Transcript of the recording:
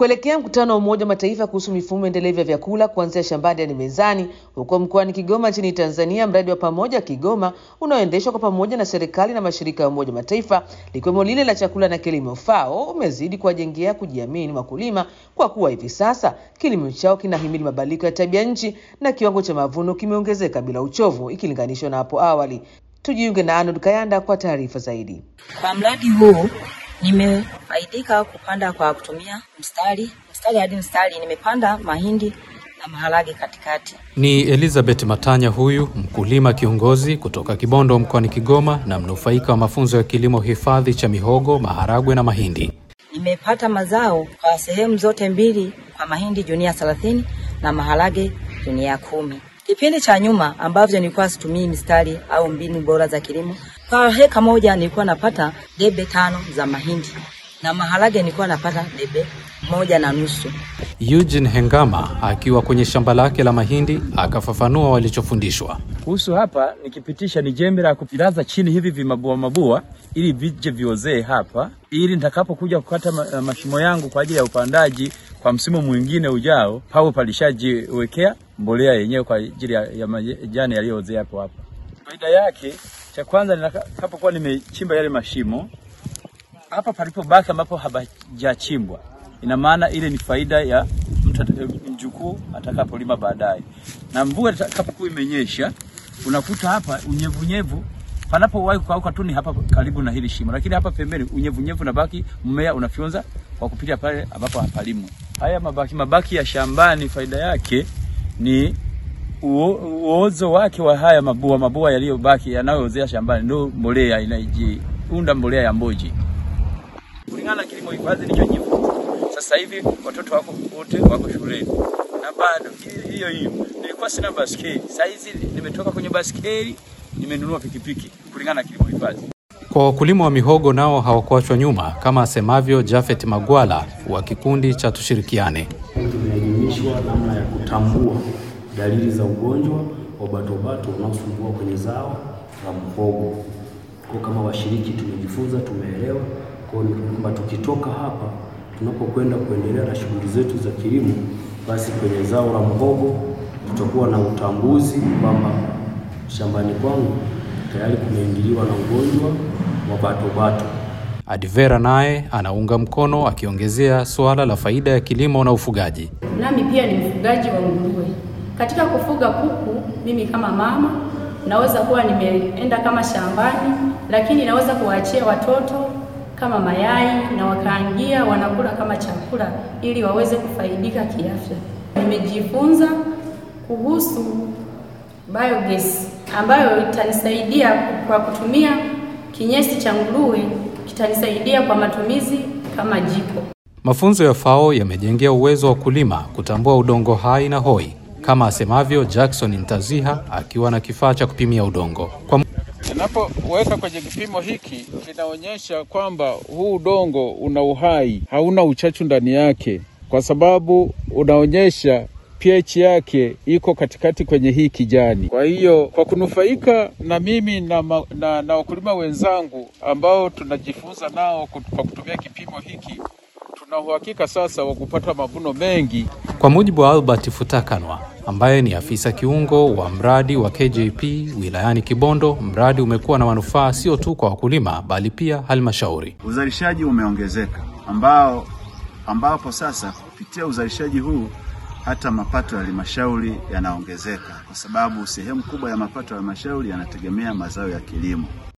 kuelekea mkutano wa Umoja wa Mataifa kuhusu mifumo endelevu ya vyakula kuanzia shambani hadi mezani huko mkoani Kigoma nchini Tanzania. Mradi wa pamoja Kigoma unaoendeshwa kwa pamoja na serikali na mashirika ya Umoja wa Mataifa likiwemo lile la chakula na kilimo FAO umezidi kuwajengea kujiamini wakulima kwa kuwa hivi sasa kilimo chao kinahimili mabadiliko ya tabia nchi na kiwango cha mavuno kimeongezeka bila uchovu ikilinganishwa na hapo awali. Tujiunge na Arnold Kayanda kwa taarifa zaidi. Kwa mradi huu nimefaidika kupanda kwa kutumia mstari mstari hadi mstari, nimepanda mahindi na maharage katikati. Ni Elizabeth Matanya, huyu mkulima kiongozi kutoka Kibondo mkoani Kigoma na mnufaika wa mafunzo ya kilimo hifadhi cha mihogo, maharagwe na mahindi. Nimepata mazao kwa sehemu zote mbili, kwa mahindi junia thelathini na maharage junia kumi. Kipindi cha nyuma ambavyo nilikuwa situmii mistari au mbinu bora za kilimo, kwa heka moja nilikuwa napata debe tano za mahindi na maharage nilikuwa napata debe moja na nusu. Eugene Hengama akiwa kwenye shamba lake la mahindi akafafanua walichofundishwa. Kuhusu hapa nikipitisha ni jembe la kupilaza chini hivi vimabua mabua ili vije viozee hapa, ili nitakapokuja kukata ma, mashimo yangu kwa ajili ya upandaji kwa msimu mwingine ujao, pawe palishajiwekea mbolea yenyewe kwa ajili ya, ya majani yaliyoozea hapo hapo. Faida yake, cha kwanza nitakapokuwa nimechimba yale mashimo hapa palipobaki ambapo hapajachimbwa, ina maana ile ni faida ya mjukuu atakapolima baadaye, na mvua itakapokuwa imenyesha, unakuta hapa unyevunyevu panapowahi kukauka tu ni hapa karibu na hili shimo, lakini hapa pembeni unyevunyevu unabaki, mmea unafyonza kwa kupitia pale ambapo hapalimwi. Haya mabaki mabaki ya shambani, faida yake ni uozo wake wa haya mabua mabua yaliyobaki yanayoozea shambani, ndio mbolea inajiunda mbolea ya mboji kulingana na kilimo hifadhi nilichojifunza. Sasa hivi watoto wako wote wako shuleni na bado hiyo hiyo, nilikuwa sina baskeli, sasa hizi nimetoka kwenye baskeli, nimenunua pikipiki kulingana na kilimo hifadhi. Kwa wakulima wa mihogo nao hawakuachwa nyuma, kama asemavyo Jafet Magwala wa kikundi cha Tushirikiane. Tumeelimishwa namna ya kutambua dalili za ugonjwa wa batobato unaosumbua kwenye zao la mhogo. Kwa kama washiriki tumejifunza, tumeelewa kwa hiyo kwamba tukitoka hapa tunapokwenda kuendelea na shughuli zetu za kilimo, basi kwenye zao la mhogo tutakuwa na utambuzi kwamba shambani kwangu tayari kumeingiliwa na ugonjwa wa batobato. Advera naye anaunga mkono akiongezea suala la faida ya kilimo na ufugaji. Nami pia ni mfugaji wa nguruwe. Katika kufuga kuku, mimi kama mama naweza kuwa nimeenda kama shambani, lakini naweza kuwaachia watoto kama mayai na wakaangia wanakula kama chakula ili waweze kufaidika kiafya. Nimejifunza kuhusu biogas ambayo itanisaidia kwa kutumia kinyesi cha nguruwe, kitanisaidia kwa matumizi kama jiko. Mafunzo ya FAO yamejengea uwezo wa kulima kutambua udongo hai na hoi, kama asemavyo Jackson Ntaziha akiwa na kifaa cha kupimia udongo kwa Ninapoweka kwenye kipimo hiki kinaonyesha kwamba huu udongo una uhai, hauna uchachu ndani yake, kwa sababu unaonyesha pH yake iko katikati kwenye hii kijani. Kwa hiyo kwa kunufaika na mimi na, ma, na, na wakulima wenzangu ambao tunajifunza nao kwa kutumia kipimo hiki, tuna uhakika sasa wa kupata mavuno mengi. Kwa mujibu wa Albert Futakanwa ambaye ni afisa kiungo wa mradi wa KJP wilayani Kibondo, mradi umekuwa na manufaa sio tu kwa wakulima bali pia halmashauri. Uzalishaji umeongezeka ambao ambapo sasa kupitia uzalishaji huu hata mapato ya halmashauri yanaongezeka, kwa sababu sehemu kubwa ya mapato ya halmashauri yanategemea mazao ya kilimo.